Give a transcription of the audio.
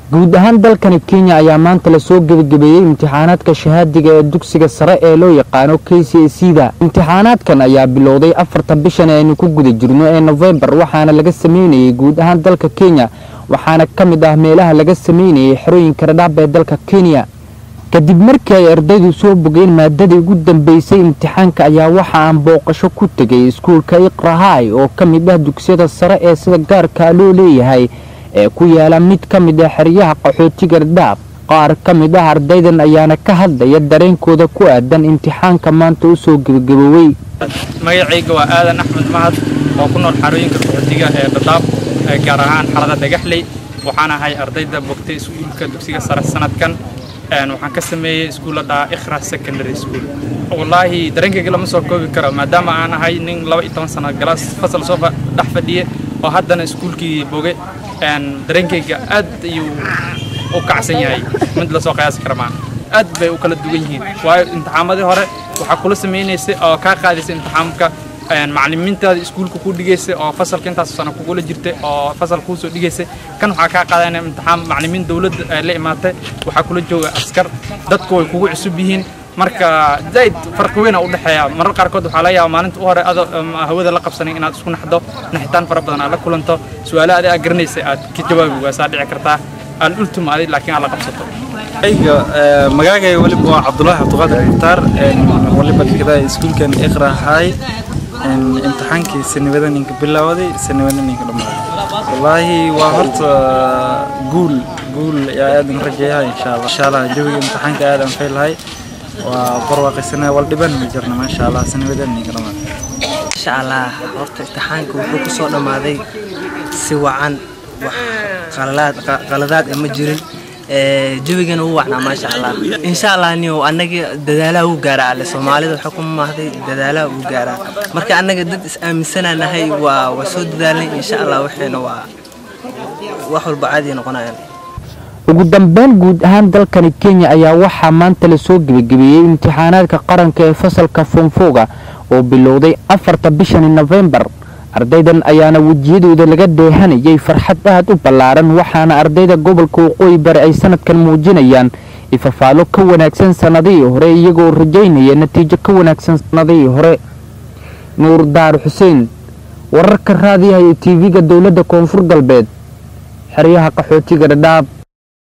guud ahaan dalkani kenya ayaa maanta lasoo gebagabeeyey imtixaanaadka shahaadiga ee dugsiga sare ee loo yaqaano k c c da imtixaanaadkan ayaa bilowday afarta bishan aynu ku guda jirno ee nofembar waxaana laga sameynayay guud ahaan dalka kenya waxaana ka mid ah meelaha laga sameynayay xerooyinka dhadhaab ee dalka kenya kadib markii ay ardaydu soo bogeen maadadii ugu dambeysay imtixaanka ayaa waxa aan booqasho ku tegay iskuulka iqrahay oo ka mid ah dugsiyada sare ee sida gaarka loo leeyahay ee ku yaala mid ka mid ah xeryaha qaxootiga dhadhaab qaar ka mid ah ardaydan ayaana ka hadlaya dareenkooda ku aadan imtixaanka maanta u soo gebagaboowey magacayga waa aadan axmed mahad oo ku nool xarooyinka qaxootiga ee dhadhaab gaar ahaan xalada dhagaxley waxaan ahay ardayda bogtay iskuulka dugsiga sare sanadkan waxaan ka sameeyey iskuulla dhaha ikhra secondary school wallaahi dareenkayga lama soo koobi karo maadaama aan ahay nin laba iyo toban sano galaas fasal soo dhex fadhiye oo haddana iskuulkii boge dareenkayga aad ayuu u kacsan yahay mid lasoo qiyaasi kara maa aad bay u kala duwan yihiin waayo imtixaamadii hore waxaa kula samaynaysay oo kaa qaadaysay imtixaamka macalimiintaada iskuulka ku dhigaysay oo fasalka intaas sano kugula jirtay oo fasal kuu soo dhigaysay kan waxaa kaa qaadanaya imtixaam macalimiin dawladda ay la imaatay waxaa kula jooga askar dadku way kugu cusub yihiin marka zaid farqi weyn u dhexeeya marar qaarkood waxaa laga yaabaa maalinta u hore adoo hawada la qabsanin inaad isku naxdo naxitaan fara badan aad la kulanto su-aalo adi aad garanaysay aad ka jawaabi waasaa dhici kartaa aan ultuma adi laakiin aad la qabsato ayga magaagay waliba waa cabdulaahi cabdiqaadir mukhtaar waliba dhigada iskuulkan iqra hay imtixaankii sanibadan ninka bilaawaday sanibadan ninka dhammaaday wallaahi waa horta guul guul yaa aadan rajeeyaha insha allah insha allah jawiga imtixaanka aadan faylahay waa barwaaqaysanaa wal dhiban ma jirna maasha allah sanibadan ninka dhammaaday insha allah horta imtixaanka wuxuu ku soo dhammaaday si wacan wax qaladaad ma jirin jawigana wuu wacnaa maasha allah insha allah niyo annaga dadaalaha wuu gaaraa alle soomaalida waxaa ku maahday dadaalaha wuu gaaraa marka annaga dad is aaminsanaanahay waa waa soo dadaalnay insha allah waxayna waa wax walba caadi noqonayaan ugu dambeyn guud ahaan dalkani kenya ayaa waxaa maanta lasoo gebagabeeyey imtixaanaadka qaranka ee fasalka foonfooga oo bilowday afarta bishani nofembar ardaydan ayaana wejiyadooda laga dheehanayay farxad aad u ballaaran waxaana ardayda gobolka waqooyi bari ay sanadkan muujinayaan ifafaalo ka wanaagsan sannadihii hore iyagoo rajaynaya natiijo ka wanaagsan sannadihii hore nuur daar xuseen wararka raadiyaha iyo tv-ga dowladda koonfur galbeed xeryaha qaxootiga dhadhaab